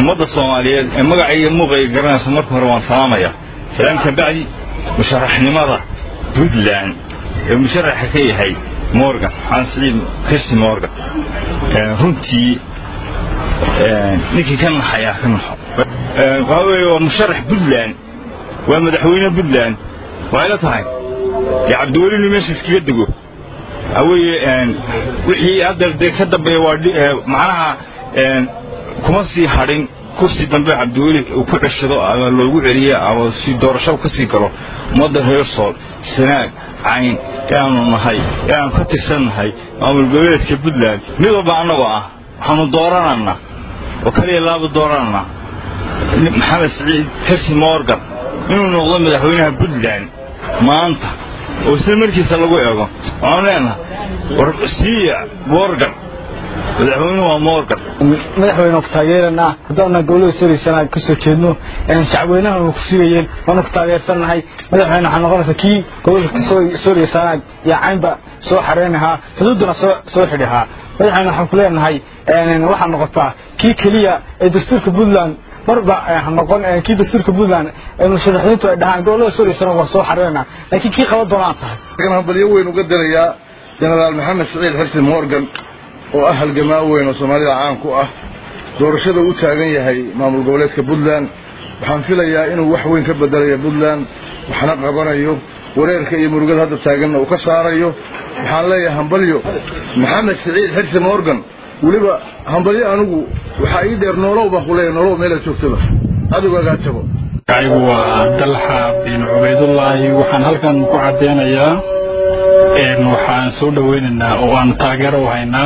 ummadda soomaaliyeed ee magacayga muuqayga garanaysa marka hore waan salaamaya salaam ka bacdi musharaxnimada puntland ee musharaxa ka yahay morgan xaan siciid kirsi morgan runtii ninkii ka naxayaa ka naxo waxaa weeye waa musharax puntland waa madaxweyne puntland waxay la tahay dee cabdiwelinu meesha iskaga dego waxaa weeye wixii hadda dee ka dambeeya waa macnaha kuma sii hadhin kursi dambe cabdiweli uu ku ceshado ama loogu celiyo ama si doorashada ka sii galo ummadda reer sool sanaag cayn ee aanu nahay ee aanu ka tirsannahay maamul goboleedka puntland mid walba annagoo ah waxaanu doorananaa oo kaliya laaba doorananaa maxamed siciid kirsi morgan inuu noqdo madaxweynaha puntland maanta oo isla markiisa lagu eego waxaanu leenahay war siiya morgan madaxweynuhu waa morgan madaxweyne ku taageeranaa haddaana gobolada sooreysana ka soo jeedno shacweynaha ku sugayeen waanu ku taageersannahay madaxweyne waxaa noqonaysa kii gobolka sooreysana iyo caynba soo xareynahaa xuduudduna soo xidhahaa madaxweyne waxaan ku leenahay waxaa noqotaa kii keliya ee dastuurka puntland marba noqon kii dastuurka puntland ee musharaxiintu ay dhahaan gobolada sooreysana waa soo xareynaa laakiin kii qaban doonaan tahay waxaan hambalyo weyn uga dirayaa jenaraal maxamed siciid xirsi morgan oo ah halgamaa weyn oo soomaalida caan ku ah doorashada u taagan yahay maamul goboleedka puntland waxaan filayaa inuu wax weyn ka bedelayo puntland waxna qabanayo wareerka iyo murugada hadda taaganna uu ka saarayo waxaan leeyahay hambalyo maxamed siciid xirsi morgan weliba hambalyo anigu waxaa ii dheer noolow baan ku leeyahay noolow meelaad joogtaba adigu agaa tago anigu waa dalxa bin cubaydullaahi waxaan halkan ku caddeynayaa waxaan soo dhoweynaynaa oo aan taageero u haynaa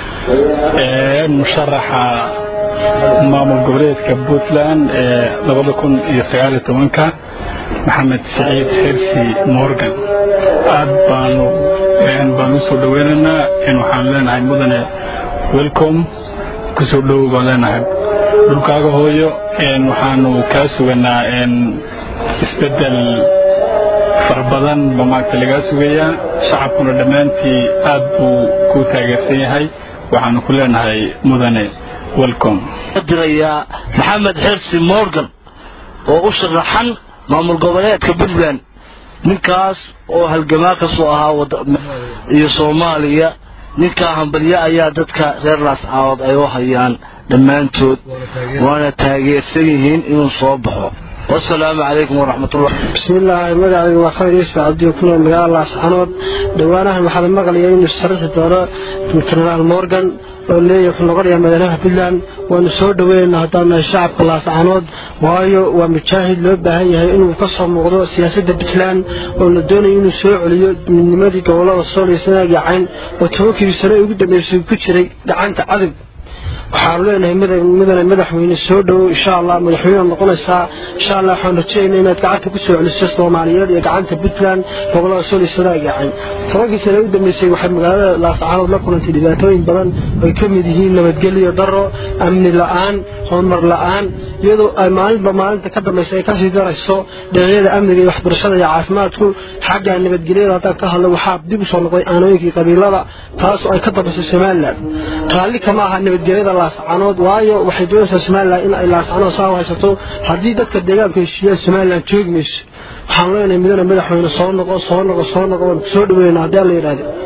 musharaxa maamul goboleedka puntland ee labada kun iyo sagaaliyo tobanka maxamed siciid xirsi morgan aad baanu baan u soo dhoweynaynaa waxaan leenahay mudane welcome kusoo dhowow baan leenahay dhulkaaga hooyo waxaanu kaa suganaa isbeddel fara badan ba maagta lagaa sugayaa shacabkuna dhammaantii aad buu ku taageersan yahay waxaanu ku leenahay mudane welcome dirayaa maxamed xirsi morgan oo u sharaxan maamul goboleedka puntland ninkaas oo halgamaa ka soo ahaa iyo soomaaliya ninkaa hambalyo ayaa dadka reer laascaawood ay u hayaan dhammaantood waana taageersan yihiin inuu soo baxo wasalaamu calaykum waraxmatullah bismillaahi magacaygu waa khayr yuusuf cabdiyo ku nool magaalada laascanood dhowaanahan waxaa la maqlayaa inuu sharaxi doono jenaraal morgan oo leeyahy wuxuu noqonayaa madaxweynaha puntland waanu soo dhoweynaynaa haddaan nahay shacabka laascanood waayo waa mujaahid loo baahan yahay inuu ka soo muuqdo siyaasadda puntland oo la doonayo inuu soo celiyo midnimadii gobolada sool iyo sanaag iyo cayn oo tobankii sano ugu dambeysay ku jiray gacanta cadog waxaanu leenahay mudane madaxweyne soo dhowow insha allah madaxweynead noqonaysaa insha allah waxaan rajeynaa inaad gacanta ku soo celiso soomaaliyeed iyo gacanta puntland gobolada sool iyo sanaag iyo cayn tobankii sano u dambeysay waxay magaalada laascaanood la kulantay dhibaatooyin badan ay ka mid yihiin nabadgelyo daro amni la-aan horumar la-aan iyadoo ay maalinba maalinta ka dambaysa ay kasii darayso dhinacyada amniga iyo waxbarashada iyo caafimaadku xagga nabadgelyada haddaan ka hadlo waxaa dib usoo noqday aanooyinkii qabiilada taasoo ay ka dambayso somalilan raalli kama aha nabadgelyada laascanood waayo waxay doonaysaa somalilan in ay laascanood saa u haysato haddii dadka deegaanku heshiiyaan somalilan joogi mayso waxaan leenahay midana madaxweyne soo noqo soo noqo soo noqo waan soo dhaweynaa haddii alla yidhaahdo